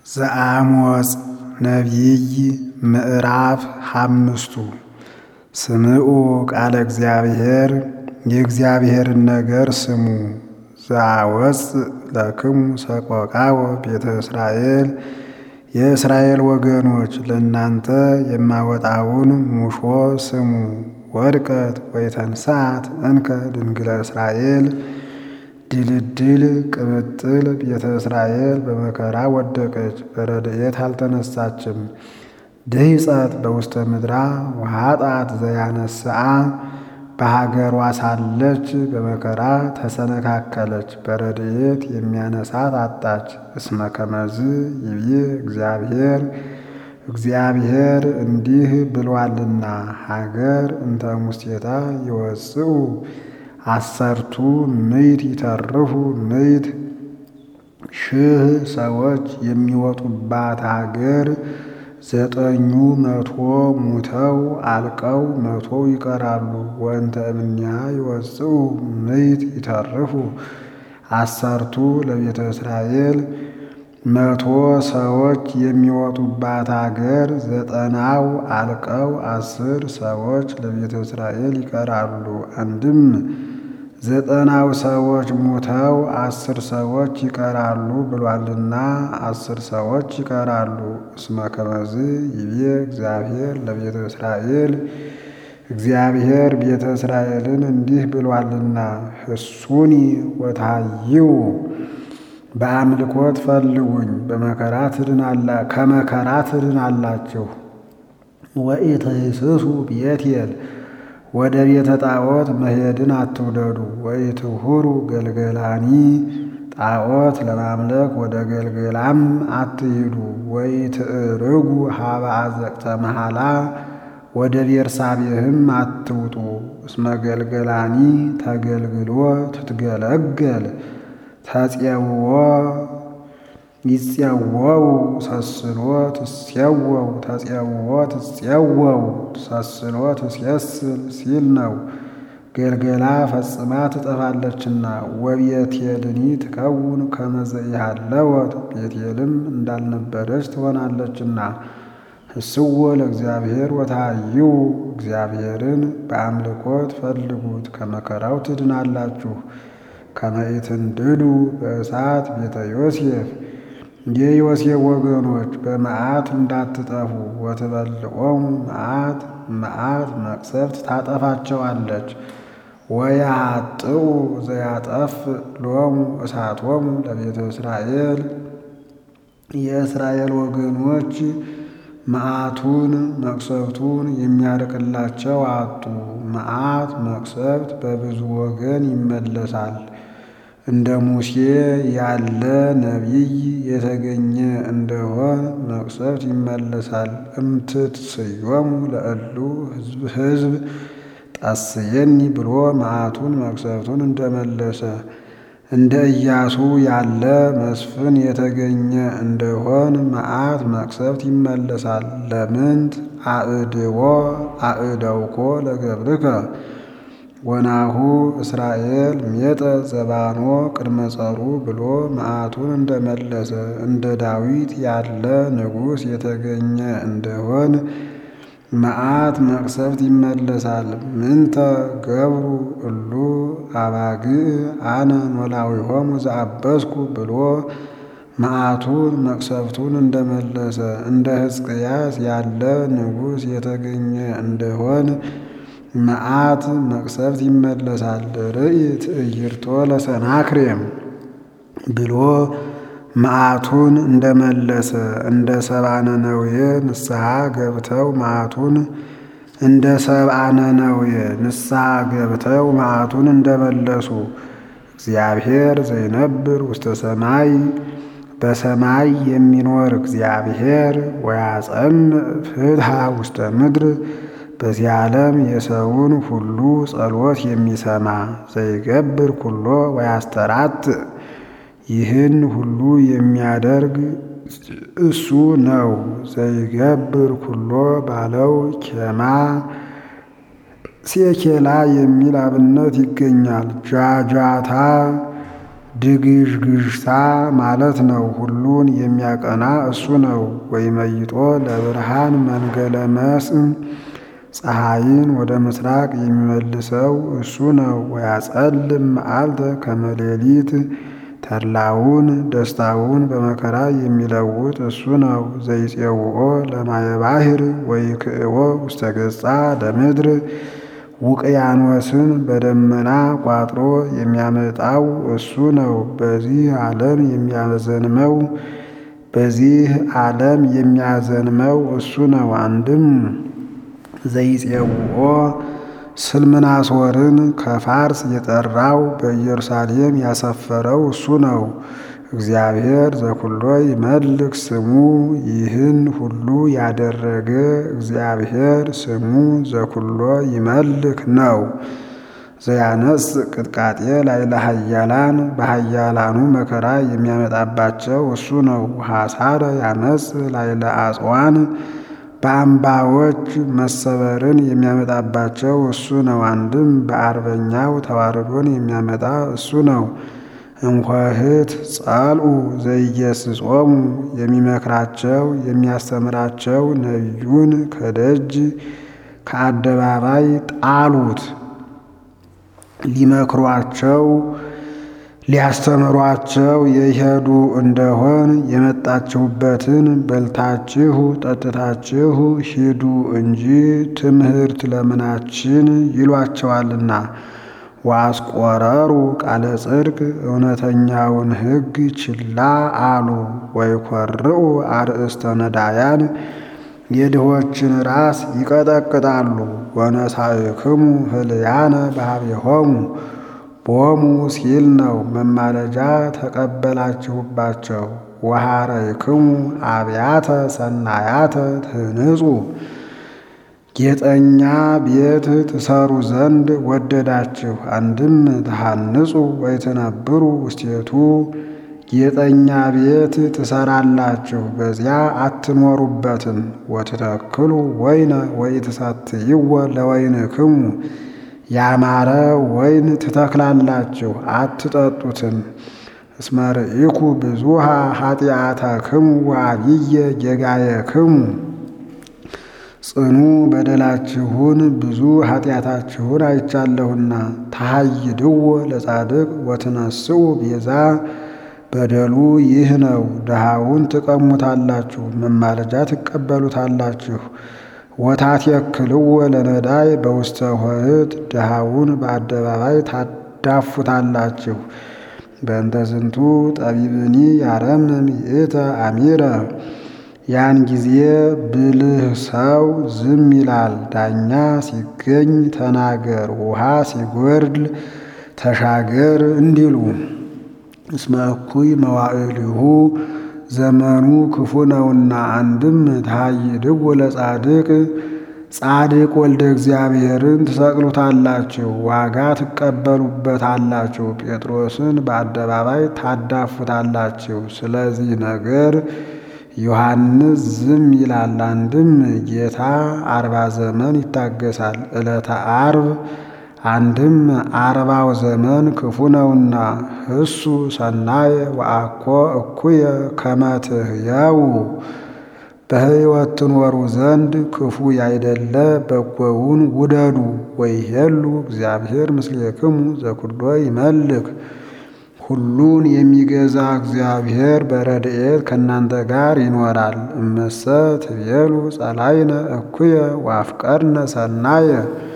ዘአሞጽ ነቢይ ምዕራፍ ሓምስቱ ስምዑ ቃለ እግዚአብሔር የእግዚአብሔርን ነገር ስሙ። ዘአወፅእ ለክሙ ሰቆቃወ ቤተ እስራኤል የእስራኤል ወገኖች ለእናንተ የማወጣውን ሙሾ ስሙ። ወድቀት ወይተንሳት እንከ ድንግለ እስራኤል ድልድል ቅምጥል ቤተ እስራኤል በመከራ ወደቀች፣ በረድኤት አልተነሳችም። ድህፀት በውስተ ምድራ ወኃጣት ዘያነስአ በሀገሯ ሳለች በመከራ ተሰነካከለች፣ በረድኤት የሚያነሳት አጣች። እስመ ከመዝ ይቤ እግዚአብሔር እግዚአብሔር እንዲህ ብሏልና ሀገር እንተ ሙስቴታ ይወፅኡ አሰርቱ ምዕት ይተርፉ ምዕት ሺህ ሰዎች የሚወጡባት ሀገር ዘጠኙ መቶ ሙተው አልቀው መቶው ይቀራሉ። ወእንተ እምኔሃ ይወፅኡ ምዕት ይተርፉ አሰርቱ ለቤተ እስራኤል መቶ ሰዎች የሚወጡባት አገር ዘጠናው አልቀው አስር ሰዎች ለቤተ እስራኤል ይቀራሉ። አንድም ዘጠናው ሰዎች ሙተው አስር ሰዎች ይቀራሉ ብሏልና አስር ሰዎች ይቀራሉ። እስመ ከመዝ ይቤ እግዚአብሔር ለቤተ እስራኤል እግዚአብሔር ቤተ እስራኤልን እንዲህ ብሏልና ህሱኒ ወታይው በአምልኮት ፈልጉኝ በመከራ ትድናላ ከመከራ ትድናላችሁ። ወኢትህስሱ ቤቴል ወደ ቤተ ጣዖት መሄድን አትውደዱ። ወኢትሁሩ ገልገላኒ ጣዖት ለማምለክ ወደ ገልገላም አትሂዱ። ወኢትዕርጉ ሀበ አዘቅተ መሐላ ወደ ቤርሳቤህም አትውጡ። እስመ ገልገላኒ ተገልግሎ ትትገለገል ተፄውዎ ይፄወው ሰስሎ ትሴወው ተፄውዎ ትፄወው ሰስሎ ትሴስል ሲል ነው። ገልገላ ፈጽማ ትጠፋለችና ወቤቴልኒ ትከውን ከመ ዘኢሃለወት ቤቴልም እንዳልነበረች ትሆናለችና። ህስዎ ለእግዚአብሔር ወታይው እግዚአብሔርን በአምልኮት ፈልጉት ከመከራው ትድናላችሁ። ከመኢትንድዱ በእሳት ቤተ ዮሴፍ የዮሴፍ ወገኖች በመዓት እንዳትጠፉ። ወትበልዖሙ መዓት መዓት መቅሰፍት ታጠፋቸዋለች። ወያጥኡ ዘያጠፍ ሎሙ እሳቶሙ ለቤተ እስራኤል የእስራኤል ወገኖች መዓቱን መቅሰፍቱን የሚያርቅላቸው አጡ። መዓት መቅሰፍት በብዙ ወገን ይመለሳል። እንደ ሙሴ ያለ ነቢይ የተገኘ እንደሆን መቅሰፍት ይመለሳል። እምትትስዮሙ ለእሉ ሕዝብ ጣስየኒ ብሎ መዓቱን መቅሰፍቱን እንደመለሰ እንደ ኢያሱ ያለ መስፍን የተገኘ እንደሆን መዓት መቅሰፍት ይመለሳል። ለምንት አእድዎ አእደውኮ ለገብርከ ወናሁ እስራኤል ሜጠ ዘባኖ ቅድመ ጸሩ ብሎ መዓቱን እንደመለሰ እንደ ዳዊት ያለ ንጉሥ የተገኘ እንደሆን መዓት መቅሰፍት ይመለሳል። ምንተ ገብሩ እሉ አባግዕ አነ ኖላዊሆሙ ዘአበስኩ ብሎ መዓቱን መቅሰፍቱን እንደመለሰ እንደ ሕዝቅያስ ያለ ንጉሥ የተገኘ እንደሆን መዓት መቅሰፍት ይመለሳል። ርኢ ትዕይርቶ ለሰናክሬም ብሎ መዓቱን እንደመለሰ እንደ ሰብአ ነነዌ ንስሐ ገብተው መዓቱን እንደ ሰብአ ነነዌ ንስሐ ገብተው መዓቱን እንደመለሱ እግዚአብሔር ዘይነብር ውስተ ሰማይ በሰማይ የሚኖር እግዚአብሔር ወያጸምዕ ፍትሐ ውስተ ምድር በዚህ ዓለም የሰውን ሁሉ ጸሎት የሚሰማ ዘይገብር ኩሎ ወያስተራት ይህን ሁሉ የሚያደርግ እሱ ነው። ዘይገብር ኩሎ ባለው ኬማ ሴኬላ የሚል አብነት ይገኛል። ጃጃታ ድግዥግዥታ ማለት ነው። ሁሉን የሚያቀና እሱ ነው። ወይመይጦ ለብርሃን መንገለ መስእ ፀሐይን ወደ ምስራቅ የሚመልሰው እሱ ነው። ወያጸልም መዓልተ ከመ ሌሊት ተድላውን ደስታውን በመከራ የሚለውጥ እሱ ነው። ዘይፄውኦ ለማየ ባሕር ወይክእዎ ውስተ ገጻ ለምድር ውቅያኖስን በደመና ቋጥሮ የሚያመጣው እሱ ነው። በዚህ ዓለም የሚያዘንመው በዚህ ዓለም የሚያዘንመው እሱ ነው። አንድም ዘይፄውኦ ስልምናሶርን ከፋርስ የጠራው በኢየሩሳሌም ያሰፈረው እሱ ነው። እግዚአብሔር ዘኩሎ ይመልክ ስሙ ይህን ሁሉ ያደረገ እግዚአብሔር ስሙ ዘኩሎ ይመልክ ነው። ዘያነጽ ቅጥቃጤ ላዕለ ኃያላን በኃያላኑ መከራ የሚያመጣባቸው እሱ ነው። ሐሳረ ያነጽ ላዕለ አጽዋን በአምባዎች መሰበርን የሚያመጣባቸው እሱ ነው። አንድም በአርበኛው ተዋርዶን የሚያመጣ እሱ ነው። እንኳህት ጸልኡ ዘኢየስጾሙ የሚመክራቸው የሚያስተምራቸው ነቢዩን ከደጅ ከአደባባይ ጣሉት። ሊመክሯቸው ሊያስተምሯቸው የሄዱ እንደሆን የመጣችሁበትን በልታችሁ ጠጥታችሁ ሂዱ እንጂ ትምህርት ለምናችን ይሏቸዋልና። ወአስቆረሩ ቃለ ጽድቅ እውነተኛውን ሕግ ችላ አሉ። ወይኰርዑ አርእስተ ነዳያን የድሆችን ራስ ይቀጠቅጣሉ። ወነሣእክሙ ህልያነ በኀቤሆሙ ቦሙ ሲል ነው። መማለጃ ተቀበላችሁባቸው። ወሐረይክሙ አብያተ ሰናያተ ትህንጹ ጌጠኛ ቤት ትሰሩ ዘንድ ወደዳችሁ። አንድም ተሐንጹ ወይትነብሩ ውስቴቱ ጌጠኛ ቤት ትሰራላችሁ፣ በዚያ አትኖሩበትም። ወትተክሉ ወይነ ወኢትሰትይዎ ለወይንክሙ ያማረ ወይን ትተክላላችሁ፣ አትጠጡትም። እስመ ርኢኩ ብዙኃ ኃጢአተክሙ ወዐቢየ ጌጋየክሙ ጽኑ በደላችሁን ብዙ ኃጢአታችሁን አይቻለሁና። ተሐይድዎ ለጻድቅ ወትነስኡ ቤዛ በደሉ ይህ ነው። ድሃውን ትቀሙታላችሁ፣ መማለጃ ትቀበሉታላችሁ። ወታትየክልዎ ለነዳይ በውስተ ኆኅት ድሃውን በአደባባይ ታዳፉታላችሁ። በእንተ ዝንቱ ጠቢብኒ ያረምም ይእተ አሚረ ያን ጊዜ ብልህ ሰው ዝም ይላል። ዳኛ ሲገኝ ተናገር፣ ውሃ ሲጎድል ተሻገር እንዲሉ እስመ እኩይ መዋዕሊሁ ዘመኑ ክፉ ነውና። አንድም ተሐይድዎ ለጻድቅ ጻድቅ ወልደ እግዚአብሔርን ትሰቅሉታላችሁ፣ ዋጋ ትቀበሉበታላችሁ። ጴጥሮስን በአደባባይ ታዳፉታላችሁ። ስለዚህ ነገር ዮሐንስ ዝም ይላል። አንድም ጌታ አርባ ዘመን ይታገሳል። ዕለተ አርብ አንድም አርባው ዘመን ክፉ ነውና። እሱ ሰናየ ወአኮ እኩየ ከመ ትሕየው በሕይወት ትኖሩ ዘንድ ክፉ ያይደለ በጎውን ውደዱ። ወይሄሉ እግዚአብሔር ምስሌክሙ ዘኩሎ ይመልክ ሁሉን የሚገዛ እግዚአብሔር በረድኤት ከእናንተ ጋር ይኖራል። እመሰ ትቤሉ ጸላይነ እኩየ ወአፍቀርነ ሰናየ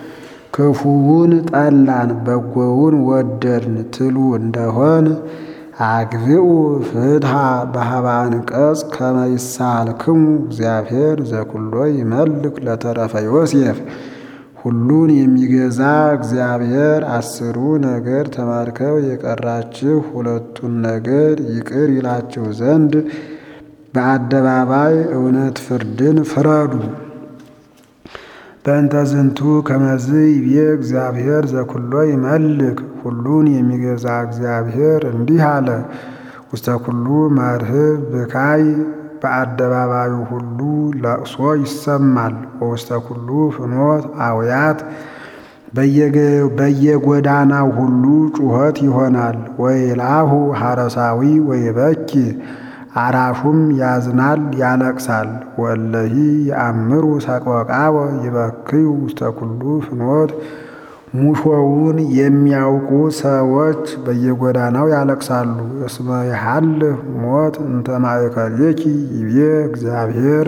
ክፉውን ጠላን በጎውን ወደድን ትሉ እንደሆን አግብኡ ፍትሐ በኀበ አንቀጽ ከመ ይሳልክሙ እግዚአብሔር ዘኩሎ ይመልክ ለተረፈ ዮሴፍ ሁሉን የሚገዛ እግዚአብሔር አስሩ ነገር ተማርከው የቀራችሁ ሁለቱን ነገር ይቅር ይላችሁ ዘንድ በአደባባይ እውነት ፍርድን ፍረዱ። በእንተ ዝንቱ ከመዝ ይቤ እግዚአብሔር ዘኩሎ ይመልክ ሁሉን የሚገዛ እግዚአብሔር እንዲህ አለ። ውስተ ኩሉ መርህብ ብካይ በአደባባዩ ሁሉ ለቅሶ ይሰማል። ወውስተ ኩሉ ፍኖት አውያት በየጎዳናው ሁሉ ጩኸት ይሆናል። ወይላሁ ሐረሳዊ ወይበኪ አራሹም ያዝናል ያለቅሳል። ወለሂ የአምሩ ሰቆቃወ ይበክዩ ውስተ ኩሉ ፍኖት ሙሾውን የሚያውቁ ሰዎች በየጎዳናው ያለቅሳሉ። እስመ የሐልፍ ሞት እንተ ማእከሌኪ ይቤ እግዚአብሔር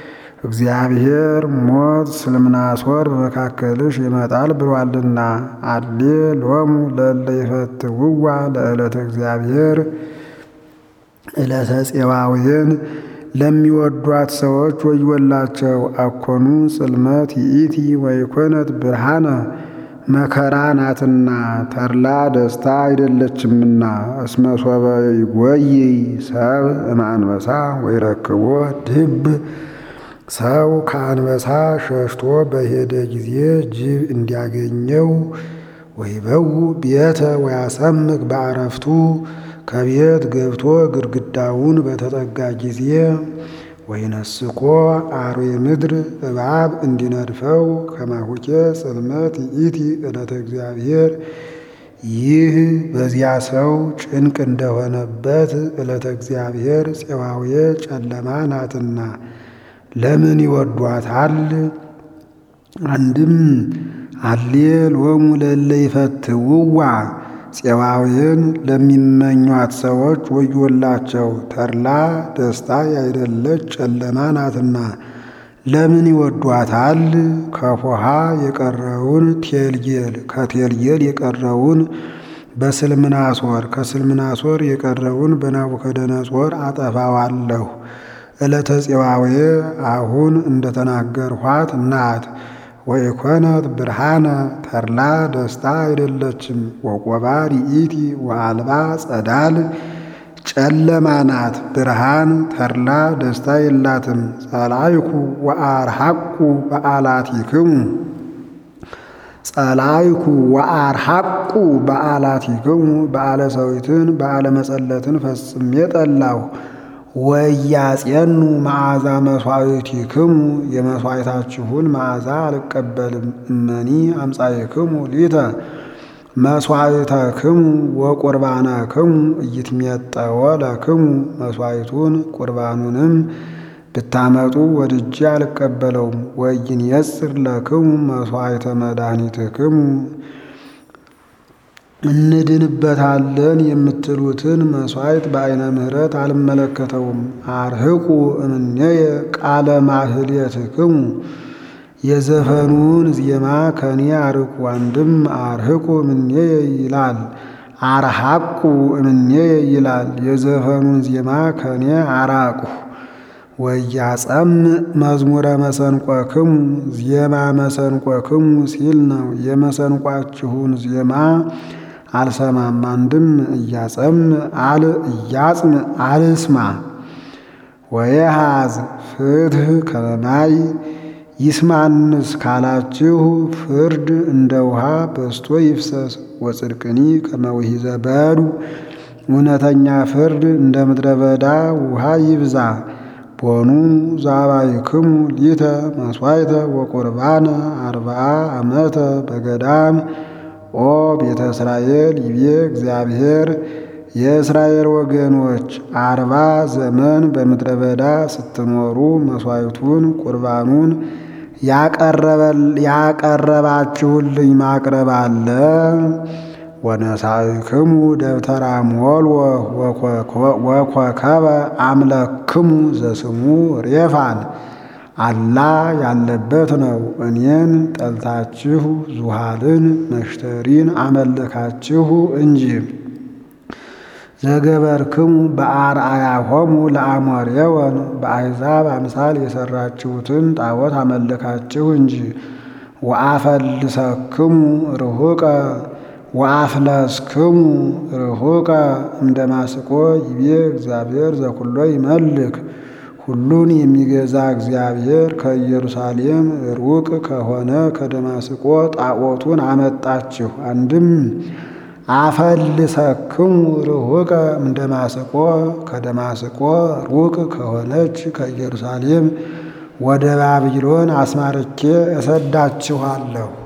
እግዚአብሔር ሞት ስልምናሶር በመካከልሽ ይመጣል ብሏልና። አሌ ሎሙ ለእለ ይፈትውዋ ለዕለተ እግዚአብሔር ዕለተ ፄዋውያን ለሚወዷት ሰዎች ወዮላቸው። አኮኑ ጽልመት ይእቲ ወይኮነት ብርሃነ መከራ ናትና ተድላ ደስታ አይደለችምና። እስመ ሶበ ይጎይ ሰብ እምአንበሳ ወይረክቦ ድብ ሰው ከአንበሳ ሸሽቶ በሄደ ጊዜ ጅብ እንዲያገኘው ወይበው ቤተ ወያሰምክ በአረፍቱ ከቤት ገብቶ ግድግዳውን በተጠጋ ጊዜ ወይነስኮ አርዌ ምድር እባብ እንዲነድፈው ከማሁኬ ጽልመት ይእቲ ዕለተ እግዚአብሔር ይህ በዚያ ሰው ጭንቅ እንደሆነበት ዕለተ እግዚአብሔር ፄዋዌ ጨለማ ናትና ለምን ይወዷታል? አንድም አሌ ሎሙ ለእለ ይፈትውዋ ፄዋውያን ለሚመኟት ሰዎች ወዮላቸው። ተድላ ደስታ ያይደለች ጨለማ ናትና ለምን ይወዷታል? ከፎሃ የቀረውን ቴልጌል ከቴልጌል የቀረውን በስልምናሶር ከስልምናሶር የቀረውን በናቡከደነጾር አጠፋዋለሁ። ዕለተ ፄዋዌ አሁን እንደተናገርኋት ናት። ወኢኮነት ብርሃነ ተድላ ደስታ አይደለችም። ወቆባር ይእቲ ወአልባ ጸዳል ጨለማ ናት። ብርሃን ተድላ ደስታ የላትም። ጸላይኩ ወአርሐቁ በዓላቲክሙ ጸላይኩ ወአርሐቁ በዓላቲክሙ በዓለ ሰዊትን በዓለ መጸለትን ፈጽሜ ጠላሁ። ወያጼኑ መዓዛ መሥዋዕቲክሙ የመሥዋዕታችሁን መዓዛ አልቀበልም። እመኒ አምጻእክሙ ሊተ መሥዋዕተክሙ ወቁርባነክሙ ኢይትሜጠወ ለክሙ መሥዋዕቱን ቁርባኑንም ብታመጡ ወድጄ አልቀበለውም። ወኢይንየጽር ለክሙ መሥዋዕተ መድኃኒትክሙ እንድንበታለን የምትሉትን መሥዋዕት በዐይነ ምሕረት አልመለከተውም። አርህቁ እምኔየ ቃለ ማህሌትክሙ የዘፈኑን ዜማ ከኔ አርቁ። አንድም አርህቁ እምኔየ ይላል፣ አርሐቁ እምኔየ ይላል። የዘፈኑን ዜማ ከኔ አራቁ። ወያጸምዕ መዝሙረ መሰንቆክሙ ዜማ መሰንቆክሙ ሲል ነው። የመሰንቋችሁን ዜማ አልሰማም። አንድም እያጸምዕ አል እያጽምዕ አልስማ። ወየሃዝ ፍትሕ ከመማይ ይስማንስ ካላችሁ ፍርድ እንደ ውሃ በስቶ ይፍሰስ። ወጽድቅኒ ከመውሂዘ በዱ እውነተኛ ፍርድ እንደ ምድረ በዳ ውሃ ይብዛ። ቦኑ ዛባይክሙ ሊተ መሥዋዕተ ወቁርባነ አርብዓ ዓመተ በገዳም ኦ ቤተ እስራኤል ይቤ እግዚአብሔር የእስራኤል ወገኖች አርባ ዘመን በምድረ በዳ ስትኖሩ መሥዋዕቱን ቁርባኑን ያቀረባችሁልኝ ማቅረብ አለ። ወነሳእክሙ ደብተራ ሞልወ ወኮከበ አምለክሙ ዘስሙ ሬፋን አላ ያለበት ነው። እኔን ጠልታችሁ ዙሃልን መሽተሪን አመለካችሁ እንጂ ዘገበርክሙ በአርአያሆሙ ለአሞሬወን በአሕዛብ አምሳል የሠራችሁትን ጣዖት አመለካችሁ እንጂ ወአፈልሰክሙ ርሁቀ ወአፍለስክሙ ርሁቀ እምደማስቆ ይቤ እግዚአብሔር ዘኩሎ ይመልክ ሁሉን የሚገዛ እግዚአብሔር ከኢየሩሳሌም ሩቅ ከሆነ ከደማስቆ ጣዖቱን አመጣችሁ። አንድም አፈልሰክሙ ርሁቀ እምደማስቆ ከደማስቆ ሩቅ ከሆነች ከኢየሩሳሌም ወደ ባቢሎን አስማርኬ እሰዳችኋለሁ።